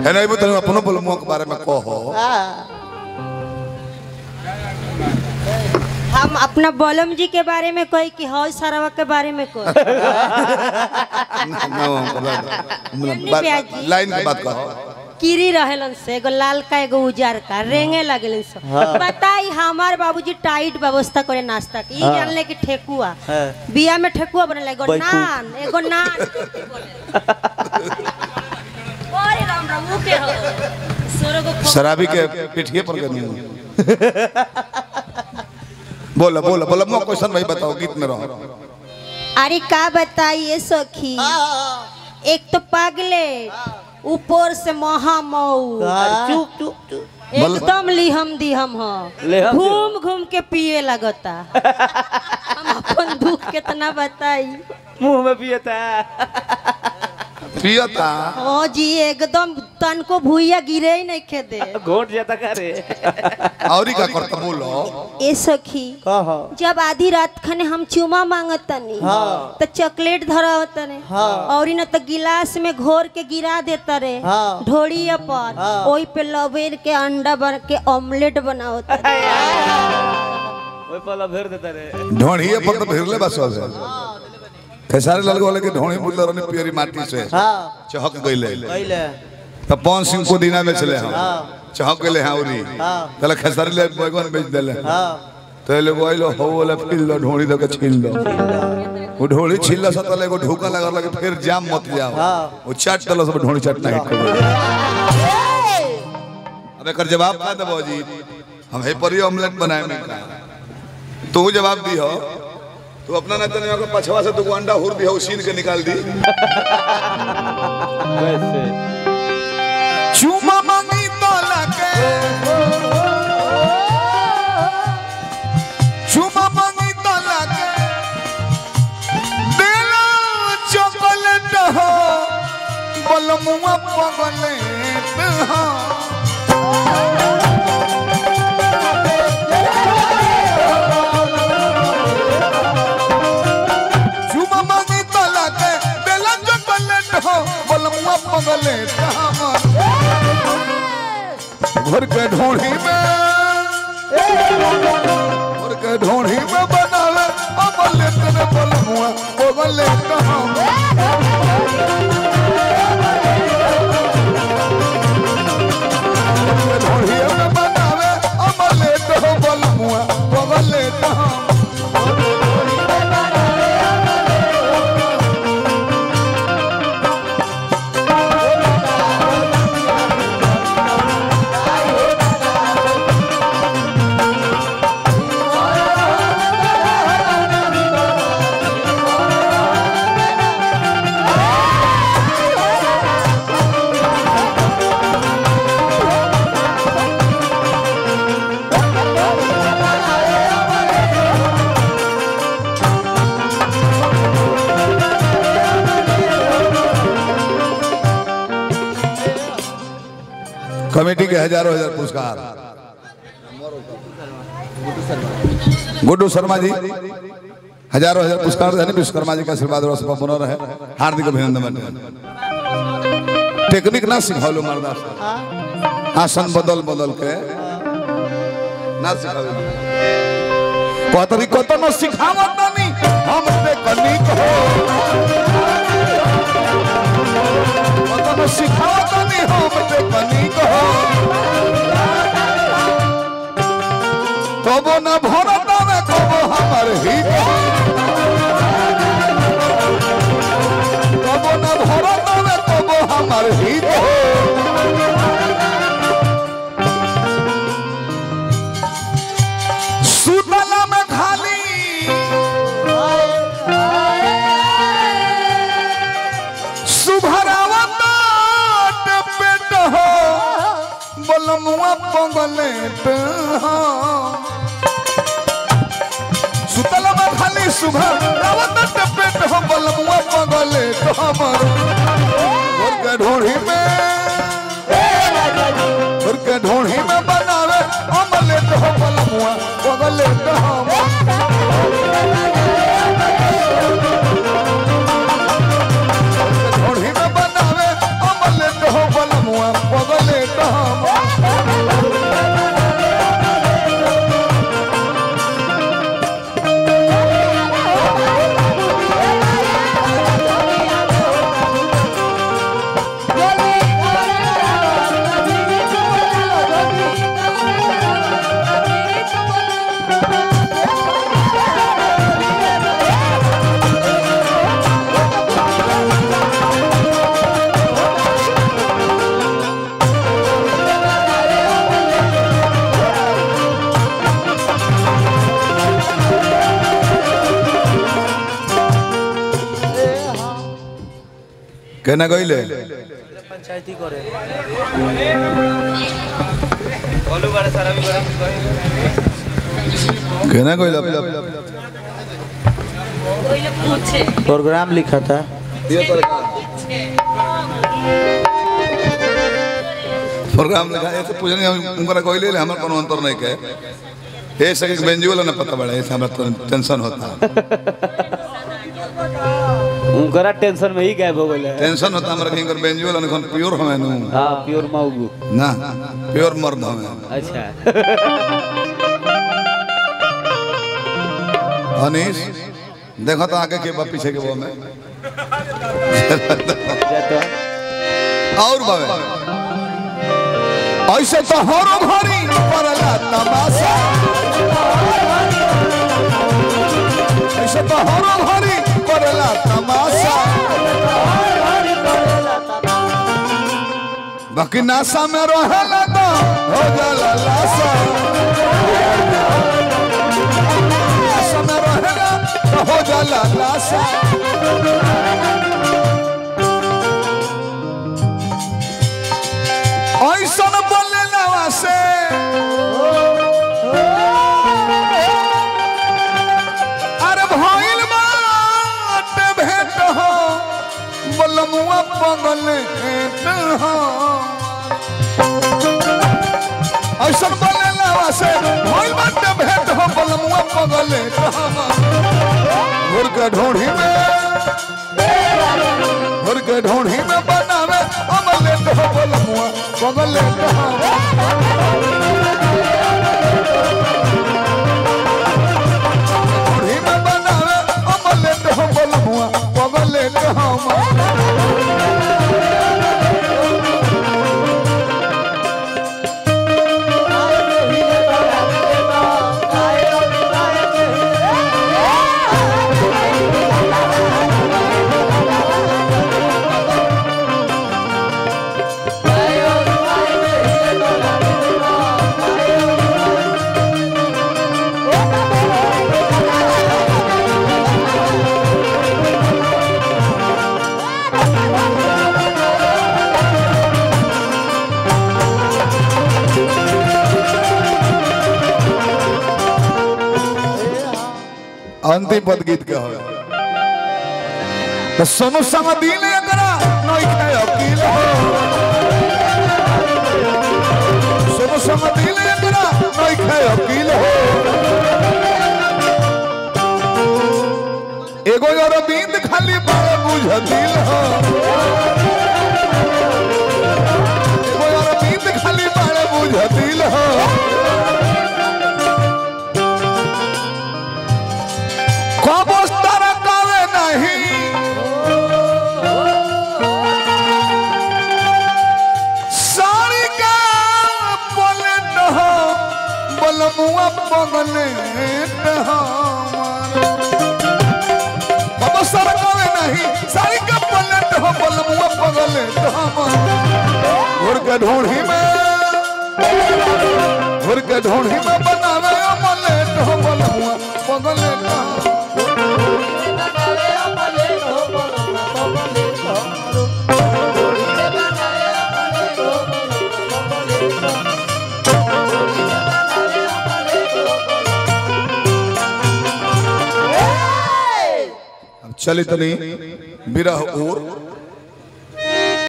है नहीं बता अपनो बलमुआ के बारे में कहो हम अपना बलम जी के बारे में कही कि हौ सरवा के बारे में कही प्याज जी। लाइन के बात कहो कीरी रहेलन से एगो लाल का एगो उजर का रेंगे लगलन से बताई हमार बाबूजी टाइट व्यवस्था करे नाश्ता के ई जानले कि ठेकुआ हाँ। बिया में ठेकुआ बनल एगो बैकुंठ। नान एगो नान ओरे राम राम मुंह के हो सोरो को खो- शराबी के पिठिए पर करनी बोला बोला बोला मुआ क्वेश्चन भाई बताओ गीत में रहो अरे का बताइए सखी एक तो पागले ऊपर से महामऊ चुप चुप चुप एकदम लिहम दिहम हो लेहम घूम घूम के पिए लगता हम अपन दुख कितना बताई मुंह में पियता पियता ओ जी एकदम तन को भूया गिरे ही नहीं खे दे घोट जाता का रे और ही का करता बोलो ए सखी कहो जब आधी रात खने हम चुमा मांगत तनी हाँ। तो चॉकलेट धरावत तने हाँ। और न तो गिलास में घोर के गिरा देता रे हाँ। ढोड़ी पर हाँ। ओई पे लवेर के अंडा बन के ऑमलेट बनावत रे। ओए पला भेर देता रे ढोणिए पर तो भिरले बस हो खेसारी लाल वाले के ढोणी बुल्ला रहने पियरी माटी से हाँ चहक गइले पहले तो पवन सिंह को दीना में चले हम हाँ। चहक गइले हैं उरी हाँ। तले खेसारी ले बैगन बेच देले हाँ तो ये लोग आइलो हो वाला फिल दो ढोणी दो के छील दो वो ढोणी छील सा तले को ढोका लगा लगे फिर जाम मत जाओ हाँ। वो चाट तलो सब ढोणी चाटना हिट कर अब एकर जवाब का देबो जी हम हे पर ऑमलेट बनाए में का तू जवाब दी हो तू अपना ना तने को पछवा से तू अंडा हुर दी हो सीन के निकाल दी वैसे चुमा मांगी तो लगे चुमा मांगी तो लगे देला चॉकलेट हो बलमुआ पगलेट हो चुमा मांगी तो लगे देला चॉकलेट हो बलमुआ पगलेट हो घर के ढोढ़ी में घर के ढोढ़ी में बनावे अमले तेरे बलमुआ ओगले कहाँ घर के ढोढ़ी में बनावे अमले तेरे बलमुआ ओगले कहाँ कमेटी के हजारों हजार पुरस्कार गुड्डू शर्मा जी हजारों हजार पुरस्कार है विश्वकर्मा जी का आशीर्वाद और सब बनो रहे हार्दिक अभिनंदन टेक्निक ना सिखाओ मर्दा आसन बदल बदल के ना सिखाओ कहतरी कत न सिखावत नहीं हम टेक्निक हो कत न सिखावत नहीं हम टेक्निक हो कबो न भरत में कबो हमर हित कबो न भरत में कबो हमर हित हो सुतला में खाली सुभरावत पेट हो बलमुआ पगलेट हो सुतल में खाली सुबह रावत पेट हो बलमुआ पगले तो हमर और के ढोढ़ी में और के ढोढ़ी में बनावे अमले तो हो बलमुआ पगले तो हमर ढोढ़ी में बनावे अमले तो हो बलमुआ কেনা কইলে पंचायती करे बोलू बारे सारा भी करे কেনা কইলে प्रोग्राम लिखा था प्रोग्राम लिखा ऐसे पूछने हम उनका कोई ले हमारा कोनो अंतर नहीं के हे सके बेंजी वाला ना पता बड़ा ऐसे हमारा तो टेंशन होता उनकरा टेंशन में ही गायब हो गए टेंशन होता हमारा कहीं कर बेंजी वाला ना प्योर हमें नु हाँ प्योर माउगू ना प्योर मर्द हमें अच्छा अनीश देखो तो आगे के बा पीछे के वो में जाता और बावे ऐसे तो हरो घड़ी परला तमाशा ऐसे तो हरो घड़ी परला तमाशा बाकी नासा में रहेला तो हो जाला लाशा नासा में रहेला तो हो जाला लाशा ऐसन बोले नवा से अरे भइल बात भेट हो बलमुआ पगल भेट हो ऐसन बोले नवा से भइल बात भेट हो बलमुआ पगल भेट हो घुर के ढूंढी में घुर के ढूंढी में बनावे अमलेट हो बलमुआ पगल हो ढूंढी में बनावे अमलेट हो बलमुआ पगल हो अंतिम पद गीत के हो तो सोनू संग दिल एकरा नई के अकील हो सोनू संग दिल एकरा नई के अकील हो एगो और बींद खाली बाल बुझ दिल हो एगो और बींद खाली बाल बुझ दिल हो कबो तरकावे नहीं साड़ी का बोले हो बलमुआ पगले हो कबो तरकावे नहीं साड़ी का बोले हो बलमुआ पगले हो घुर के ढूंढी में घुर के ढूंढी में बनावे अमलेट हो बलमुआ पगले हो अब चली तनी विरह और